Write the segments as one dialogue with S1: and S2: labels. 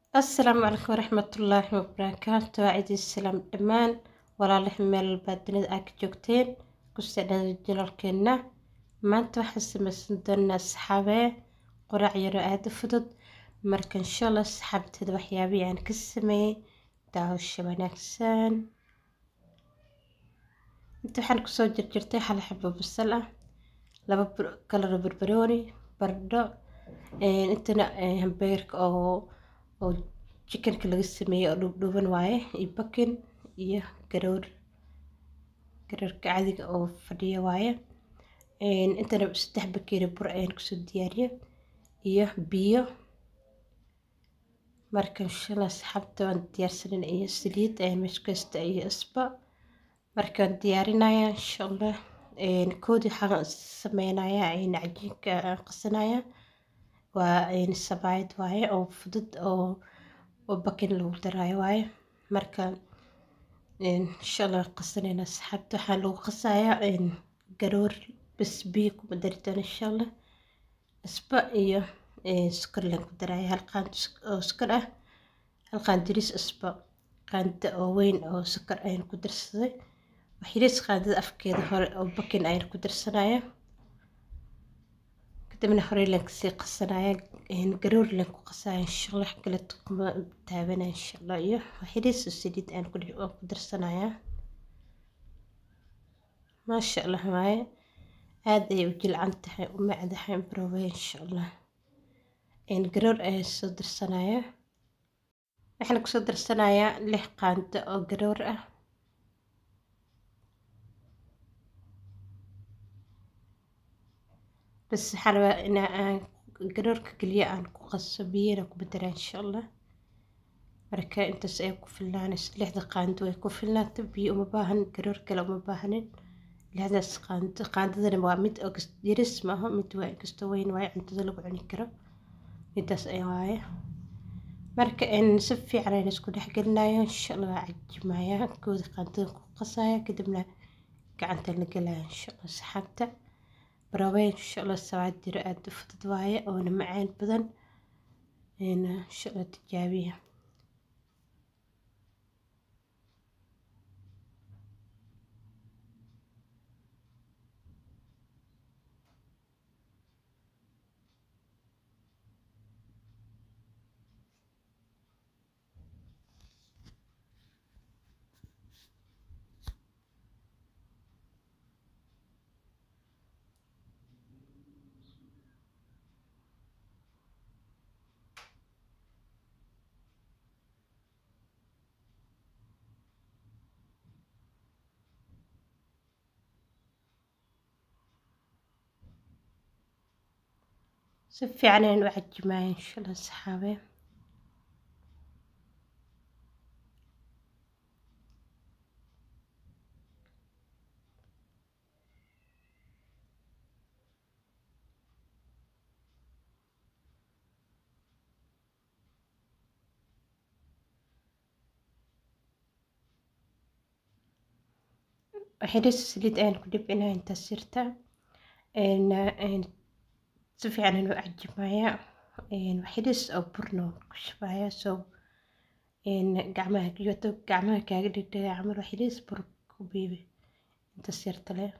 S1: asalaamu calaykum waraxmatullaahi wabarakaatu waa ciidii salaam dhammaan walaalahi meel walbaa dunida aa ka joogteen kusoo dhada jalalkeena maanta waxaan samaysan doonaa saxaabee qoraac yaroo aada u fudud marka insha allah saxaabteeda waxyaabihii aan ka sameeyey daawasho wanaagsan inta waxaan kusoo jirjirtay hal xabo basal ah laba kalaro barbarooni bardho intana hambeerka oo oo jikanka laga sameeyey oo dhuubdhuuban waaye iyo bakin iyo garoor garoorka caadiga oo fadhiya waaye intana saddex bakeeri bur ayaan kusoo diyaariyey iyo biyo marka inshallah saxaabta waan diyaarsanin iyo saliid ayaan meesha ku haysta iyo isba markaan diyaarinaya insha allah koodii waxaan sameynayaa cajiinka aan qasanaya waa sabaayad waaye oo fudud oo oo bakin lagu daraayo waaye marka insha allah qasanayna saxaabta waxaa lagu qasayaa garoor bas biyo kuma dari doono insha allah isba iyo sukar laan ku daraya hal qaando oo sukar ah hal qaandiris isba qaando oo weyn oo sukar ayaan ku darsaday waxyaris qaandada afkeeda hore oo bakin ayaan ku darsanaya kadibna hore laan kasii qasanaya garoor laan ku qasaya insha allah kale kuma taabanaya insha allah iyo waxyaris oo saliid aan ku darsanaya maasha allah waaye aad ayay u jilcan tahay u macdahay barowey insha allah garoor ayaan soo darsanaya waxaan kusoo darsanayaa lix qaando oo garoor ah bas waxaan rabaa in aan garoorka keliya aan ku qaso biyana ku bedelaa insha allah marka intaas ay ku filnaanayso lixda qaando way ku filnaata biyo uma baahan garoor kale uma baahanin lixdaas qaando qaandadana waa mid oo yaris maaha mid waa kasta weyn waaye cuntada lagu cuni karo midaas ay waaye marka si fiican ayaan isku dhex gelinayo insha allah waa cajimaya kooda qaandada ku qasaya kadibna gacanta la gelaya insha allah saxaabta barawey insha allah sawaad jiro aada u fudud waaye oona macaan badan insha allah tijaabiya si fiican ayaan u cajimaya insha allah saxaabe waxyaris saliid ayaan ku dhibcinaya intaas jirta si fiican ayaan u cajimaya waxyaris oo burna ku shubaya so gacmaha yoto gacmaha kaaga dhigdhiga camal waxyaris bur ku biibi intaas yarta le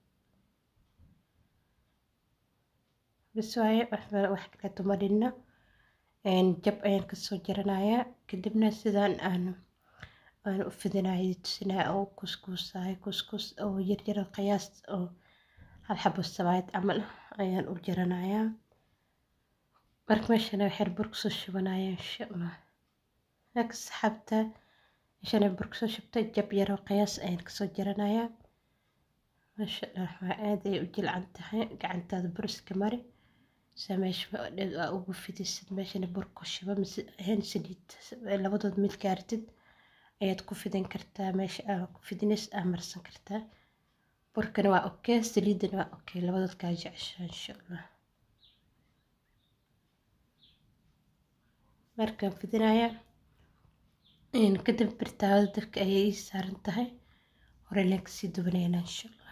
S1: bas waaye wax kaleeto ma dhinno jab ayaan kasoo jaranaya kadibna sidaan aan aan u fidinayo tusinaya oo kuskuusayo kuskus oo yaryar oo qiyaas oo hal xabo sabaayad camal ayaan u jaranayaa marka meeshana waxaan bur kusoo shubanaya insha allah marka saxaabta meeshana bur kusoo shubtay jab yar oo qiyaas ayaan kasoo jaranayaa maasha allah waa aad ay u jilcan tahay gacantaada bur iska mari saa meesha waa ugu fidisid meeshana bur ku shuba mise ahayn saliid labadood mid gaartid ayaad ku fidin kartaa meesha aa ku fidinays aa marsan kartaa burkana waa okay saliidana waa okay labadood kaa jeceshaa insha allah markaan fidinaya kadib birtaawada dabka ayay ii saaran tahay hore leen kasii dubanayna insha allah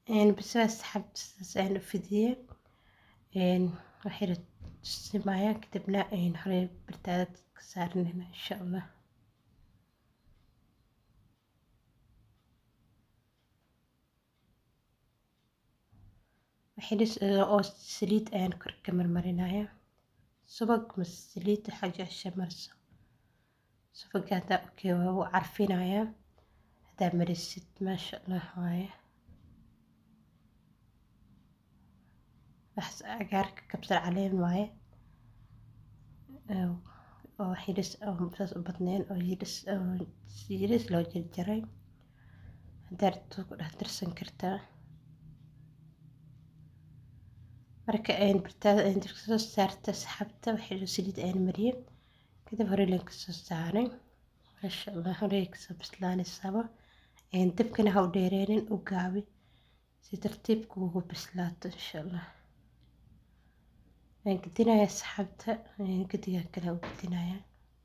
S1: basa asxaabta sidaas ayaan u fidiyey waxayna tusimayaan kadibna horey bartaada ka saaranayna insha allah waxayna oo saliid ayaan kor ka marmarinaya subag mas saliid waxaa jecesha marso subaga haddaa okay waa u carfinaya haddaa marisid maasha allah waaye waxaas cagaarka kabsar caleen waaye oo xiris saas u badneen oo yiris yiris loo jarjaray haddaa rabto ku dhex darsan kartaa marka ayn bartaada ayn dirka soo saarta saxabta waxay saliid ayn mariyay kadib hore leen kasoo saaray maasha allah hore kasoo bislaanaysaba dabkana ha u dheereenin u gaabi si tartiibka ugu bislaato insha allah waan gedinaya saxabta gediga kale u gedinaya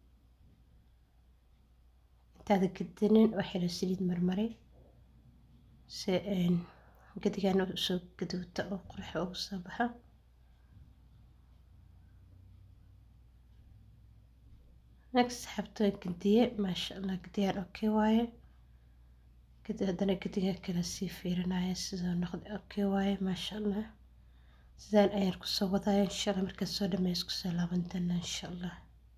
S1: intaada gedinin waxay saliid marmaray si gedigan usoo gaduuta oo qurxa ugu soo baxa next saxabta gediye maasha allah gediyaan okay waaye kadib haddana gediga kale sii fiirinaya sidoo noqda okay waaye maasha allah sidaan ayaan kusoo wadaya insha allah markaad soo dhameys kusoo laaban doona insha allah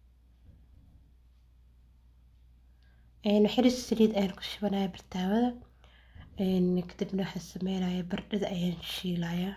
S1: xiris saliid ayaan ku shubanaya bartaawada kadibna waxaan sameynaya bardhada ayaan shiilaya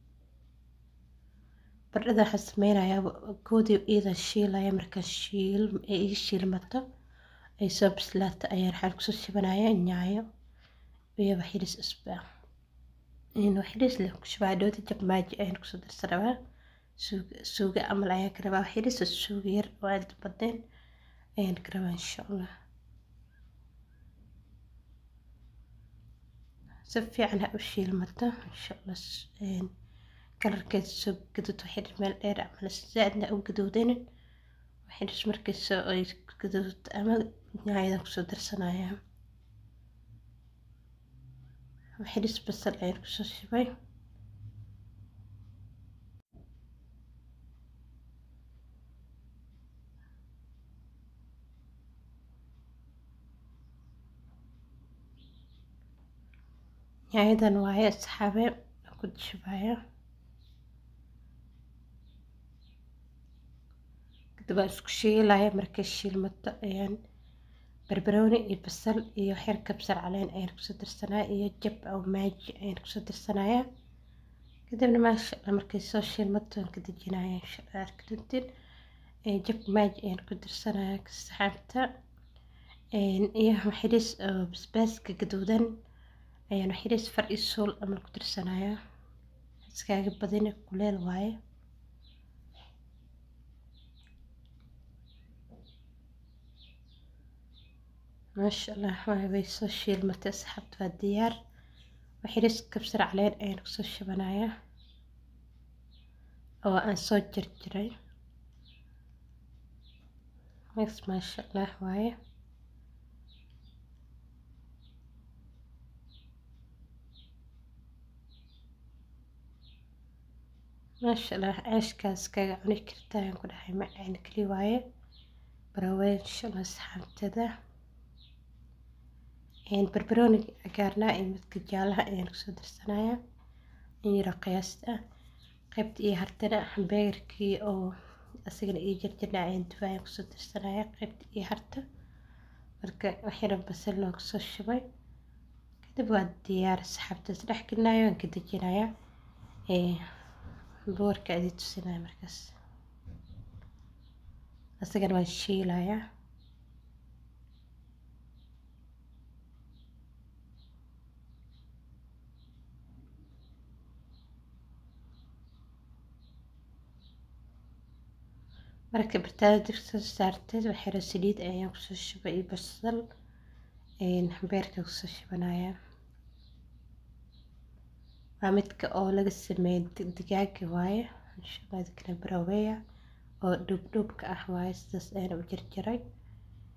S1: bardhada waxaan sameynaya goodii iidan shiilaya markaan shiil ee ii shiilmato ay soo bislaato ayaan waxaan kusoo shubanaya nyaayo iyo xiris isbaa xiris leh ku shubaya dhowda jabmaaji ayaan kusoo darsan rabaa suuga suuga camal ayaan ka rabaa xiris suuga yar oo aad badeen ayaan ka rabaa insha allah si fiican ha u shiilmato insha allah kalarkeeda soo gaduud waxay meel dheer camal zaadna u gaduudanin waxay dhis markay soo ay gaduud ama nyaayadan kusoo darsanaya waxay dhis basal ayaan kusoo shubay nyaayadan waaye asxaabe ku shubaya kadib waan isku shiilaya markay shiilmato ayaan barbarooni iyo basal iyo xeer kabsar caleen ayaan kusoo darsanaya iyo jab oo maaji ayaan kusoo darsanaya kadibna maasha allah markay soo shiilmato waan ka dejinaya insha allah arki doontiin jab maaji ayaan ku darsanaya saxaabta iyo xiris oo basbaaska gaduudan ayaan xiris far iyo suul amal ku darsanaya iskaaga badina kuleel waaye maasha allah way soo shiilmatay asxaabta waa diyaar xiris kabsar caleen ayaan kusoo shubanaya oo aan soo jarjaray maasha allah waaye maasha allah ceeshkaas kaga cuni karta ayaan ku dhahay macaan keli waaye baraween insha allah asxaabtada barbarooniga cagaarnaa iyo midka jaalaha ayaan kusoo darsanaya in yaro qiyaasta ah qaybta iyo hartana hambeegarkii oo asagana iyo jarjarna ayaan duba ayaan kusoo darsanaya qaybta iyo harta marka waxyara basal loo kusoo shubay kadib waa diyaar saxaabtaas dhex gelinayo waan ka dejinaya boorka adii tusinaya markaas asagana waan shiilaya marka bartaada digsi soo saarteed waxyara saliid ayaan kusoo shubay iyo basal beerka kusoo shubanaya waa midka oo laga sameeyay digaaga waaye insha allah dadkana baraweya oo dhuubdhuubka ah waaye sidaas ayaan u jarjaray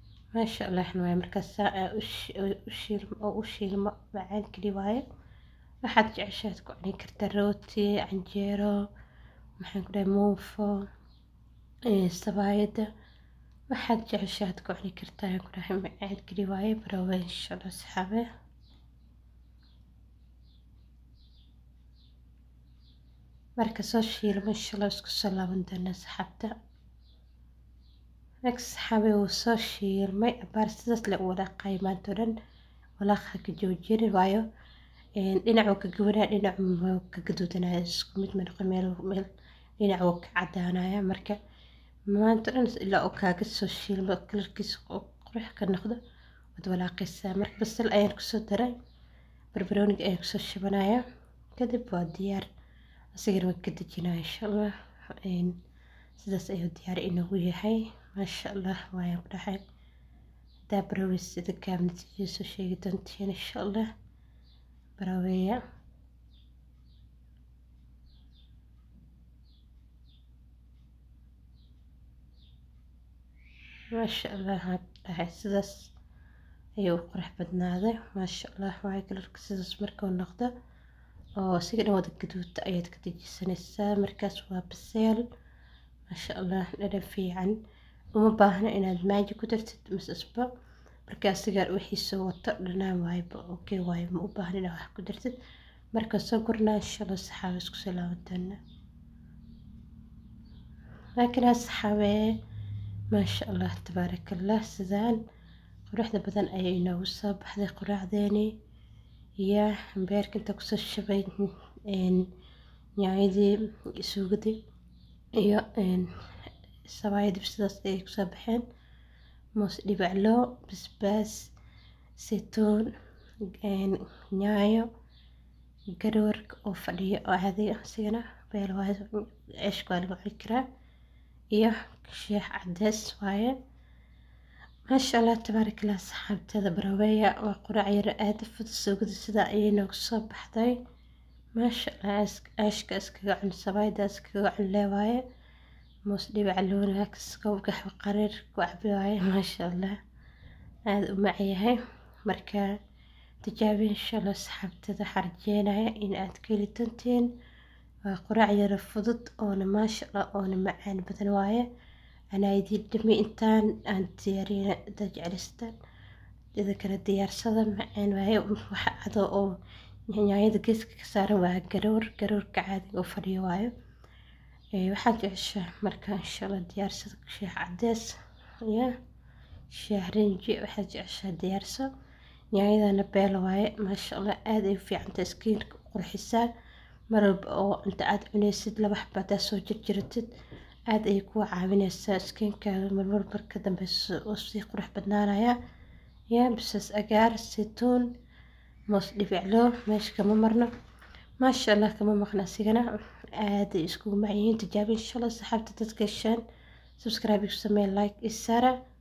S1: maasha allah waaye markaas oo u shiilmo macaan keli waaye waxaad jeceshaad ku cuni kartaa rooti canjeero maxaan ku dhahay muufo sabaayada waxaad jeceshaad ku cuni kartaa ayaan ku dhahay macaan keli waaye baroowe insha allah asxaabe marka soo shiilmo insha allah isku soo laaban doona asxaabta marka saxaabe wuu soo shiilmay abaar sidaas le u walaaqay maanta oo dhan walaaqa ka joojinin waayo dhinac wuu ka gabanaya dhinac wuu ka gaduudanaya isku mid ma noqon meel meel dhinac wuu ka cadaanaya marka maanta dhan ilaa uu kaaga soo shiilmo kalarkiisa oo qurux ka noqdo waad walaaqaysaa marka basal ayaan kusoo daray barbarooniga ayaan kusoo shibanaya kadib waa diyaar asigana waan ka dejinaya insha allah sidaas ayuu diyaar inoogu yahay maasha allah waayaan ku dhahay hadaa barawey sida gaab natiijada soo sheegi doontiin insha allah baraweeya maasha allah waan dhahay sidaas ayuu u qurux badnaaday maasha allah waayo kalarka sidaas markuu noqdo oo siga dhan wada gaduudta ayaad ka dejisanaysaa markaas waa baseel maasha allah dhadhan fiican uma baahna inaad maaji ku dartid masasba markaa sigaar wixiisa wato dhanaan waayba okay waayo ma u baahna inaad wax ku dartid marka soo gurnaa insha allah saxaabe isku soo laaban doona laakiin saxaabe maasha allah tabaaraka allah sidaan quruxda badan ayay inoogu soo baxday quraacdeeni iyo beerka inta kusoo shabay nyaanyadii suugadii iyo sabaayadib sidaas ayay kusoo baxeen moos dhibaclo basbaas saytuun nyaayo garoorka oo fadhiyo oo caadi asigana beel waaye ceeshka waa lagu cuni karaa iyo sheex cadees waaye maasha allah tabaaraka allah saxaabtada baraweeya waa quraac yar aada fud suugada sidaa ayay noogu soo baxday maasha allah ceeshka iskaga cun sabaayada iskaga cun leewaaye moos dhibac loona gaxwa qariir ku cabi waaye maasha allah aada u macyahay marka tijaabi insha allah saxaabtada xarjeenaya in aad ka heli doontiin waa quraac yara fudud oona maasha allah oona macaan badan waaye anaa idiin dhami intaan aan diyaariyana haddaad jeclaystaan ida kale diyaarsada macaan waaye waxa cado oo nyaanyada geeska ka saaran waa garoor garoorka caadiga oo fadhiyo waayo waxaad jeceshaa marka insha allah diyaarsada sheex cadees iyo sheex rinji waxaad jeceshaa diyaarso nyaanyadana beela waaye maasha allah aada ay u fiicanta iskiinka u qurxisaa mar walba oo inta aad cunaysid laba xaba haddaad soo jirjiratid aada ayay kuwa caawinaysaa iskiinkaaga marmar marka dambeyso oo sii qurux badnaanaya ya bisaas agaar saytuun moos dhibiclo meesha kama marno maasha allah kama maqna asigana aaday iskugu macyihiin tijaabi insha allah saxaabta dadka heshaan subscribe ku samee like isaara